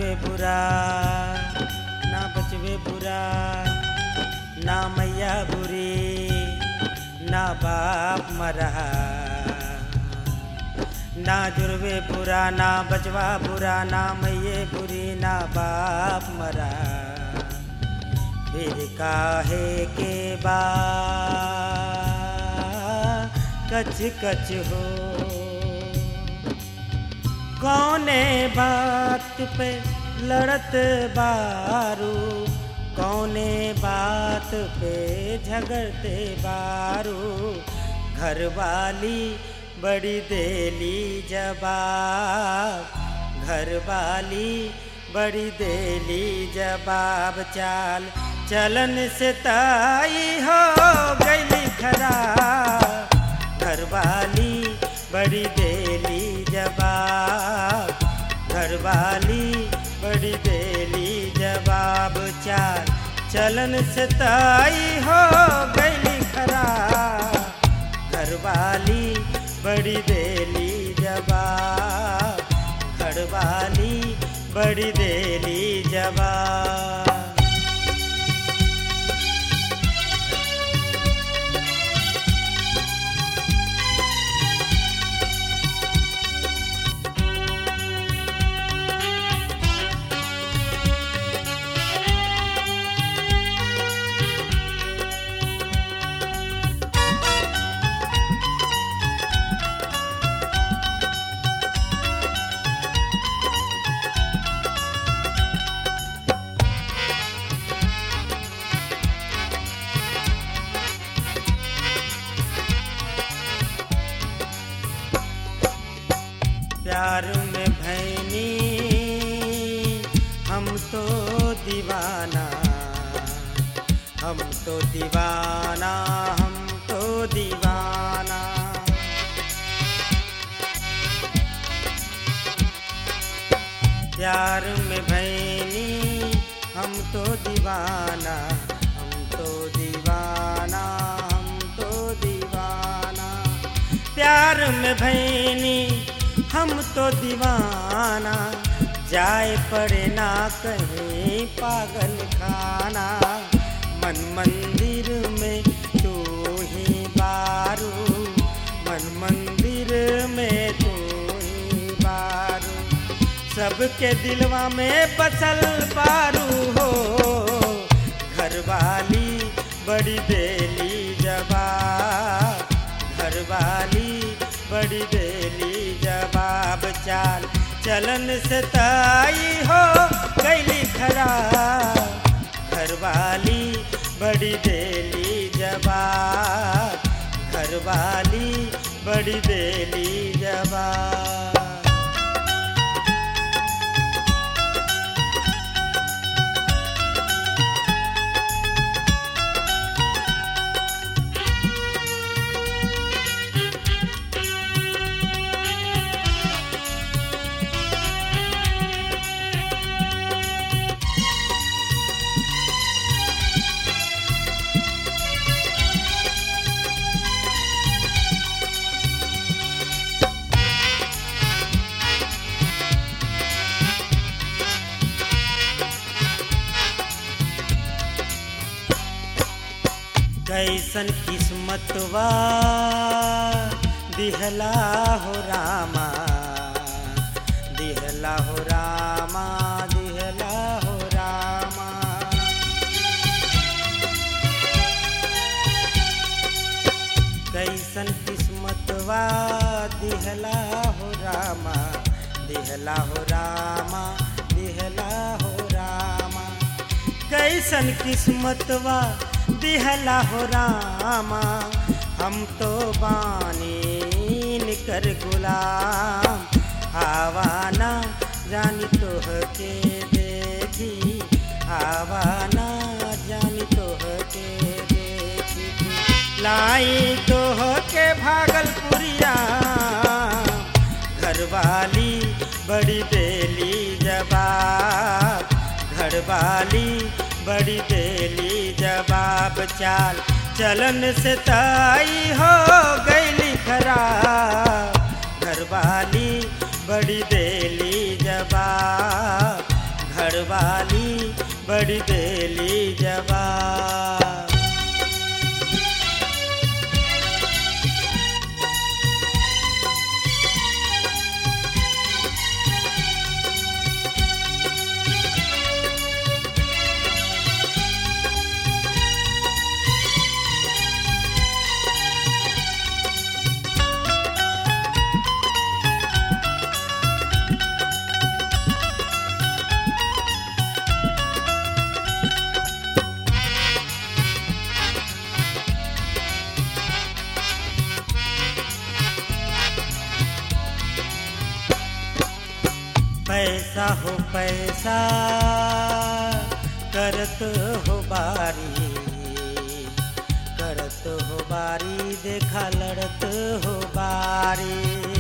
जुड़वे बुरा ना बचवे बुरा ना मैया बुरी ना बाप मरा ना जुड़वे बुरा ना बचवा बुरा ना मैये बुरी ना बाप मरा फिर काहे के बा कच कच हो कौने बात पे लड़त बारू कौने बात पे झगड़ते बारू घरवाली बड़ी देली जवाब घरवाली बड़ी देली जवाब चाल चलन से ताई हो गई खराब घरवाली बड़ी देली जवाब घरवाली बड़ी देली जवाब चाल चलन से ताई हो गई खराब घरवाली बड़ी देली जवाब घरवाली बड़ी देली जवाब प्यार में भैनी हम तो दीवाना हम तो दीवाना हम तो दीवाना प्यार में भैनी हम तो दीवाना हम तो दीवाना हम तो दीवाना प्यार में भैनी हम तो दीवाना जाए पड़े ना कहीं पागल खाना मन मंदिर में तू ही बारू मन मंदिर में तू ही बारू सबके दिलवा में बसल बारू हो घरवाली बड़ी देली जवाब घरवाली बड़ी देली जवाब चाल चलन से ताई हो गैली खराब घरवाली बड़ी देली जवाब घरवाली बड़ी देली जवाब कैसन किस्मतवा दिहला हो रामा दिहला हो रामा दिहला हो रामा कैसन किस्मतवा दिहला हो रामा दिहला हो रामा दिहला हो रामा कैसन किस्मतवा दिहला हो रामा हम तो बानी निकर गुलाम आवाना जानी तोह के देखी आवाना जानी तोह के देखी लाई तोह के भागलपुरिया घरवाली बड़ी देली जवाब घरवाली बड़ी देली जवाब चाल चलन से ताई हो गईली खराब घरवाली बड़ी देली जवाब घरवाली बड़ी देली जवाब पैसा हो पैसा करत हो बारी करत हो बारी देखा लड़त हो बारी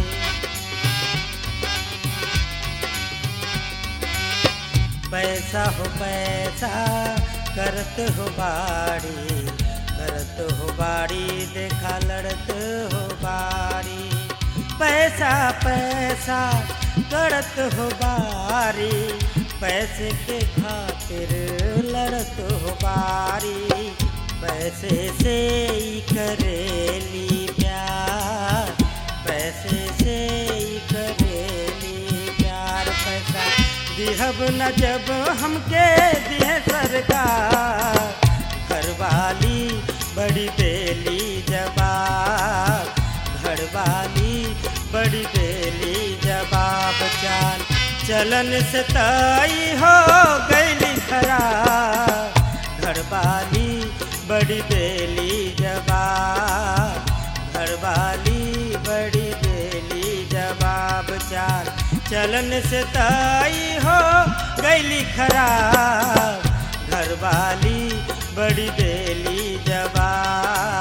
पैसा हो पैसा करत हो बारी करत हो बारी देखा लड़त हो बारी पैसा पैसा करत हो बारी पैसे के खातिर लड़त हो बारी पैसे से ही करेली प्यार पैसे से ही करेली प्यार पैसा दिहब न जब हमके दिह सरकार घरवाली बड़ी देली जवाब घरवाली बड़ी देली जवाब चाल चलन से तई हो गईली खराब घरवाली बड़ी देली जवाब घरवाली बड़ी देली जवाब चाल चलन से तई हो गईली खराब घरवाली बड़ी देली जवाब